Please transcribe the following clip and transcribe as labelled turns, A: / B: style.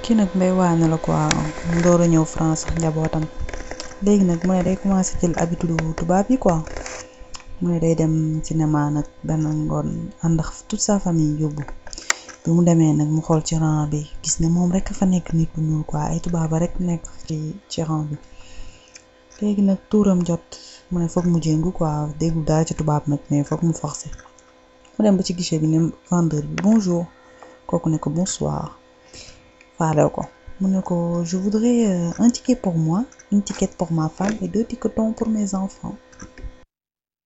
A: kii nag mbay waane la quoi mu door a ñëw France ak njabootam léegi nag mu ne day commencé jël habitude tubaab yi quoi mu ne day dem cinéma nag benn ngoon ànd ak toute sa famille yóbbu bi mu demee nag mu xool ci rang bi gis ne moom rek fa nekk nit bu ñuul quoi ay tubaaba rek nekk ci ci rang bi léegi nag tuuram jot mu ne foog mu jéngu quoi déggu dara ci tubaab nag mais foog mu forcé mu dem ba ci guichet bi ne vendeur bi bonjour kooku ne ko bonsoir faalew ko mu ne ko je voudrais un ticket pour moi une ticket pour ma femme et deux ticketons pour mes enfants